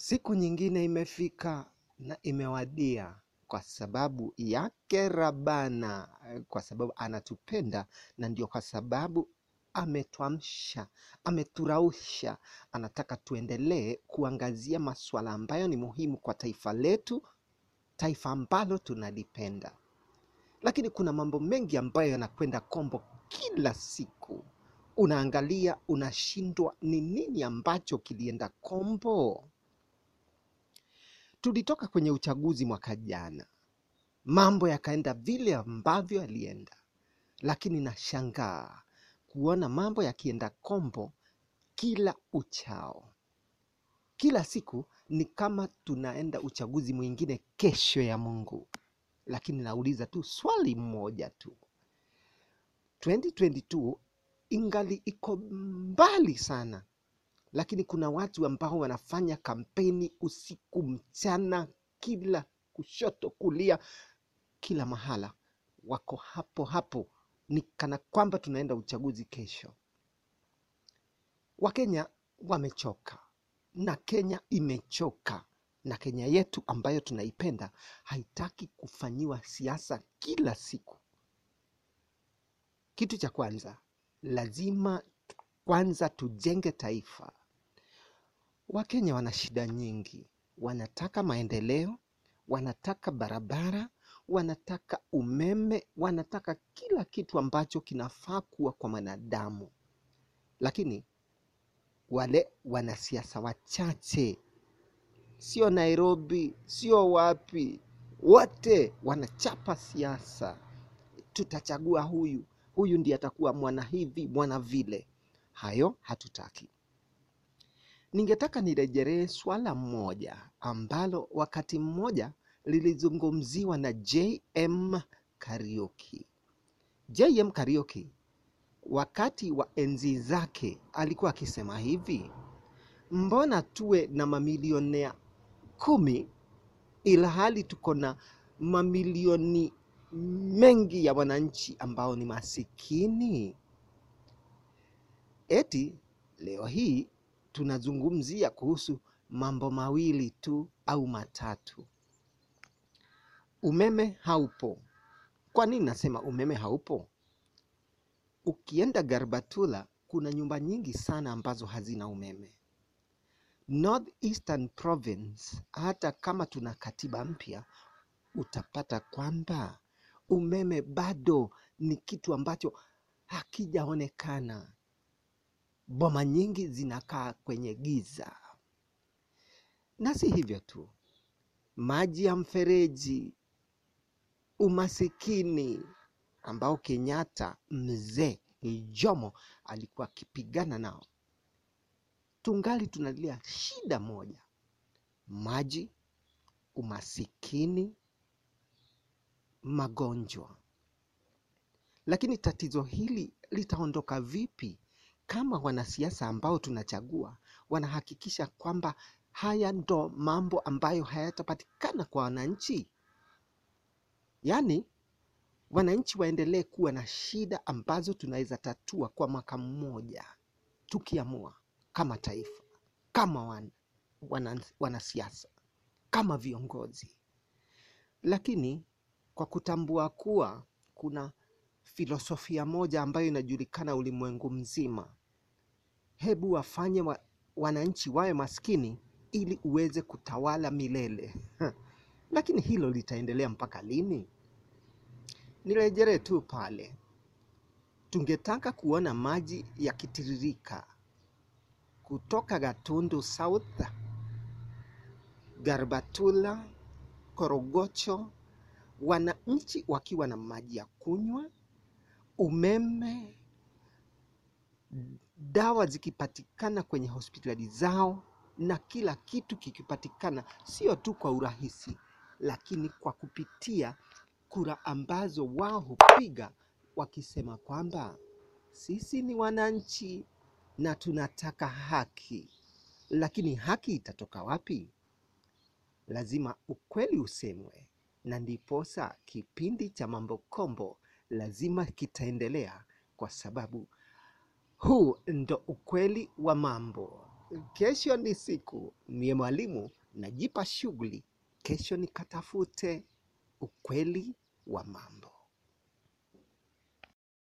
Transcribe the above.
Siku nyingine imefika na imewadia kwa sababu yake Rabana, kwa sababu anatupenda na ndio kwa sababu ametuamsha, ameturausha. Anataka tuendelee kuangazia masuala ambayo ni muhimu kwa taifa letu, taifa ambalo tunalipenda. Lakini kuna mambo mengi ambayo yanakwenda kombo kila siku. Unaangalia, unashindwa ni nini ambacho kilienda kombo. Tulitoka kwenye uchaguzi mwaka jana, mambo yakaenda vile ambavyo yalienda, lakini nashangaa kuona mambo yakienda kombo kila uchao. Kila siku ni kama tunaenda uchaguzi mwingine kesho ya Mungu, lakini nauliza tu swali moja tu, 2022 ingali iko mbali sana lakini kuna watu ambao wanafanya kampeni usiku mchana, kila kushoto kulia, kila mahala wako hapo hapo, ni kana kwamba tunaenda uchaguzi kesho. Wakenya wamechoka na Kenya imechoka, na Kenya yetu ambayo tunaipenda haitaki kufanyiwa siasa kila siku. Kitu cha kwanza, lazima kwanza tujenge taifa. Wakenya wana shida nyingi, wanataka maendeleo, wanataka barabara, wanataka umeme, wanataka kila kitu ambacho kinafaa kuwa kwa mwanadamu. Lakini wale wanasiasa wachache, sio Nairobi, sio wapi, wote wanachapa siasa. Tutachagua huyu, huyu ndiye atakuwa mwana hivi, mwana vile. Hayo hatutaki. Ningetaka nirejelee swala moja ambalo wakati mmoja lilizungumziwa na JM Kariuki. JM Kariuki wakati wa enzi zake alikuwa akisema hivi, mbona tuwe na mamilionea kumi ilhali tuko na mamilioni mengi ya wananchi ambao ni masikini? Eti leo hii tunazungumzia kuhusu mambo mawili tu au matatu. Umeme haupo. Kwa nini nasema umeme haupo? Ukienda Garbatula kuna nyumba nyingi sana ambazo hazina umeme. North Eastern Province, hata kama tuna katiba mpya, utapata kwamba umeme bado ni kitu ambacho hakijaonekana. Boma nyingi zinakaa kwenye giza. Na si hivyo tu, maji ya mfereji, umasikini ambao Kenyatta mzee Jomo alikuwa akipigana nao, tungali tunalia shida moja: maji, umasikini, magonjwa. Lakini tatizo hili litaondoka vipi kama wanasiasa ambao tunachagua wanahakikisha kwamba haya ndo mambo ambayo hayatapatikana kwa wananchi? Yaani wananchi waendelee kuwa na shida ambazo tunaweza tatua kwa mwaka mmoja tukiamua kama taifa, kama wan, wana, wanasiasa, kama viongozi. Lakini kwa kutambua kuwa kuna filosofia moja ambayo inajulikana ulimwengu mzima, hebu wafanye wa, wananchi wawe maskini ili uweze kutawala milele. Lakini hilo litaendelea mpaka lini? Nirejelee tu pale, tungetaka kuona maji yakitiririka kutoka Gatundu South, Garbatula, Korogocho, wananchi wakiwa na maji ya kunywa, umeme, dawa zikipatikana kwenye hospitali zao na kila kitu kikipatikana, sio tu kwa urahisi, lakini kwa kupitia kura ambazo wao hupiga wakisema kwamba sisi ni wananchi na tunataka haki. Lakini haki itatoka wapi? Lazima ukweli usemwe, na ndiposa kipindi cha Mambo Kombo lazima kitaendelea, kwa sababu huu ndo ukweli wa mambo. kesho ni siku mie mwalimu najipa shughuli kesho nikatafute ukweli wa mambo